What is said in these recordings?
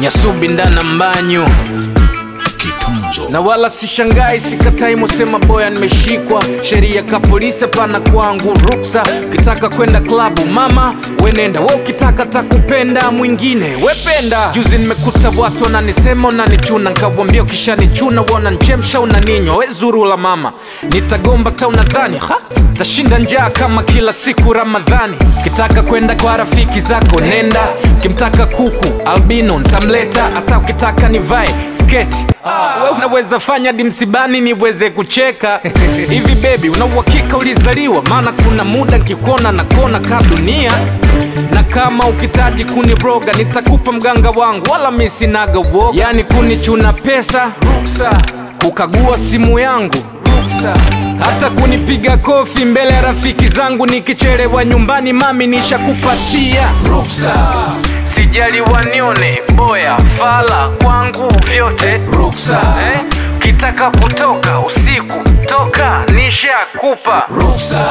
nyasubi ndana mbanyu Kitunzo. na wala sishangai sikatai mosema boya nimeshikwa sheria ka polisi hapana kwangu ruksa ukitaka kwenda klabu mama wenenda we ukitaka takupenda mwingine wependa juzi nimekuta watu wananisema unanichuna nkawambia ukishanichuna wananchemsha unaninywa we zuru la mama nitagomba ta unadhani ha tashinda njaa kama kila siku ramadhani ukitaka kwenda kwa rafiki zako nenda ukimtaka kuku albino ntamleta hata ukitaka nivae sketi we unaweza fanya hadi msibani niweze kucheka hivi bebi una uhakika ulizaliwa maana kuna muda nkikuona na kona ka dunia na kama ukitaji kuniroga nitakupa mganga wangu wala mi sinaga uoga yani kunichuna pesa ruksa kukagua simu yangu ruksa hata kunipiga kofi mbele ya rafiki zangu nikichelewa nyumbani mami nishakupatia ruksa sijali wanione boya fala kwangu vyote ruksa eh? kitaka kutoka usiku toka nishakupa ruksa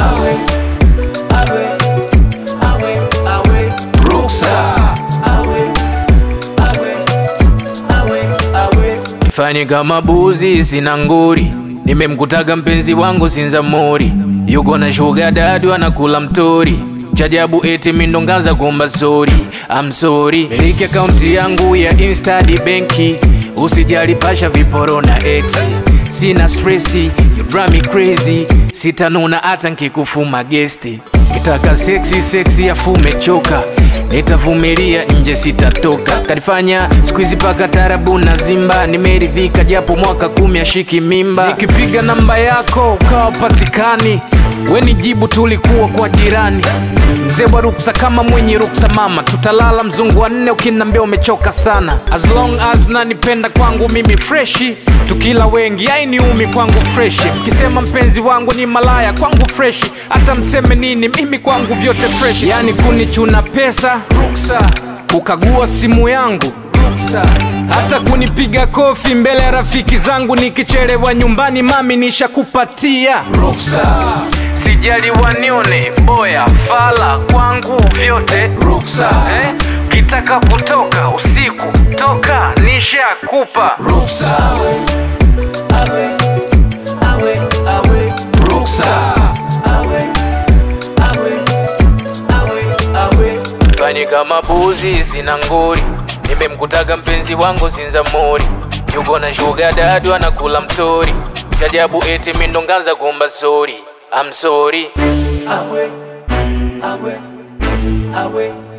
fanye kama buzi sina nguri nimemkutaga mpenzi wangu sinzamuri yuko na shuga dadu anakula mtori chajabu eti mindongaza kuomba sori I'm sorry miliki akaunti yangu ya instadi benki usijali pasha viporo na ex sina stresi you drive me crazy sitanuna hata nkikufuma gesti kitaka seksi seksi afu umechoka nitavumilia nje sitatoka kanifanya skuizi paka tarabu na zimba nimeridhika japo mwaka kumi ashiki mimba nikipiga namba yako ukawa patikani weni jibu tulikuwa kwa jirani mzee wa ruksa kama mwenye ruksa mama tutalala mzungu wa nne ukinambia umechoka sana as long as nanipenda kwangu mimi freshi tukila wengi ainiumi kwangu freshi kisema mpenzi wangu ni malaya kwangu freshi hata mseme nini mimi kwangu vyote freshi yani kunichuna pesa ruksa kukagua simu yangu ruksa hata kunipiga kofi mbele ya rafiki zangu nikichelewa nyumbani mami nishakupatia ruksa sijali wanione boya fala kwangu vyote ruksa eh? kitaka kutoka usiku toka nishakupa ruksa ruksa fanye kama buzi sina nguri nimemkutaga mpenzi wangu sinzamuri yuko na shuga dadu anakula mtori chajabu eti mindongaza kuomba sori I'm sorry awe awe awe